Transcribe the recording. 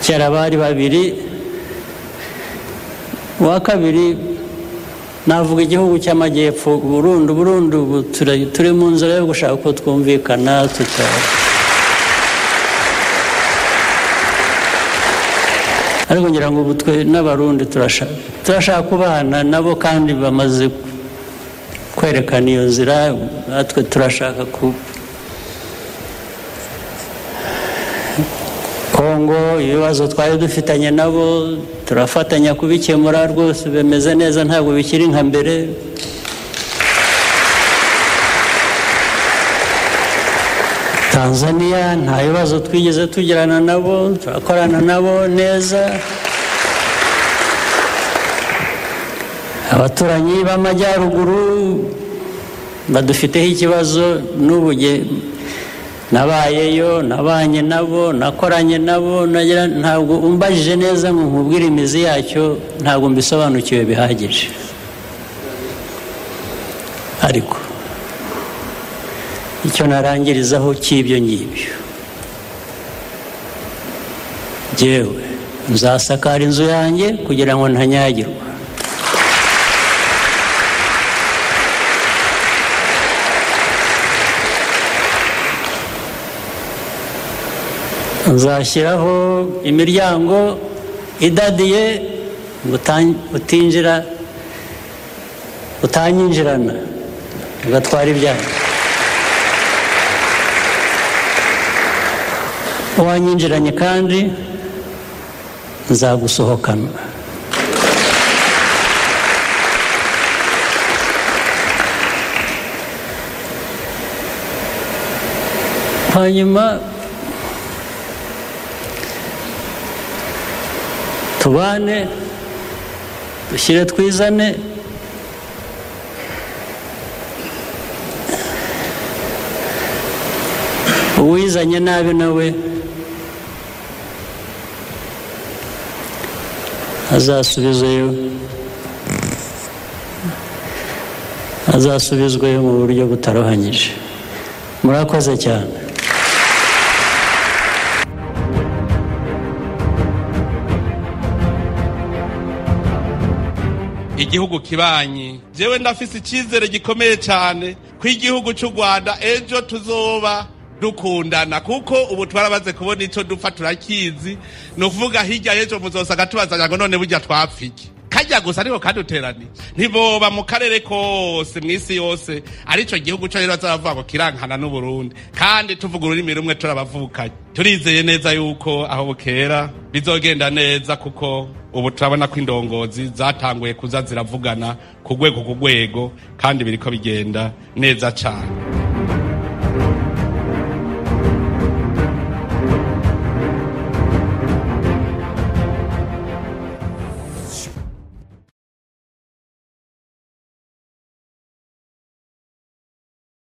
kera bari babiri uwa kabiri navuga igihugu cy'amajyepfo burundu burundu ubu turi mu nzira yo gushaka ko twumvikana tutaba ariko ngira ngo ubu twe n'abarundi turashaka kubana nabo kandi bamaze kwerekana iyo nzira natwe turashaka ku kongo ibibazo twari dufitanye nabo turafatanya kubikemura rwose bimeze neza ntabwo bikiri nka mbere tanzania nta bibazo twigeze tugirana nabo turakorana nabo neza abaturanyi b'amajyaruguru badufiteho ikibazo n'ubu nabayeyo nabanye nabo nakoranye nabo ntabwo umbajije neza nkubwira imizi yacyo ntabwo mbisobanukiwe bihagije ariko icyo narangirizaho cy'ibyo ngibyo ngewe nzasakara inzu yanjye kugira ngo ntanyagirwa nzashyiraho imiryango idadiye utinjira utanyinjirana ugatwara ibyanyu uwanyinjiranye kandi nzagusohokana hanyuma tubane dushyire twizane uwizanye nabi nawe azasubizayo azasubizwayo mu buryo butarohanyije murakoze cyane igihugu kibanyi jewe ndafise icyizere gikomeye cyane ko igihugu cy'u rwanda ejo tuzoba dukundana kuko ubu twarabaze kubona icyo dupfa turakizi ni ukuvuga hirya y'ejo muzosanga tubazanya ngo none burya twapfike kajya gusa ariko kaduteraniye ntiboba mu karere kose mu isi yose aricyo gihugu cyo rero bazaravuga ngo kirankana n'uburundi kandi tuvuga ururimi rumwe turabavukanye turizeye neza yuko aho bukera bizogenda neza kuko ubu turabona ko indongozi zatanguye kuza ziravugana ku rwego ku rwego kandi biriko bigenda neza cyane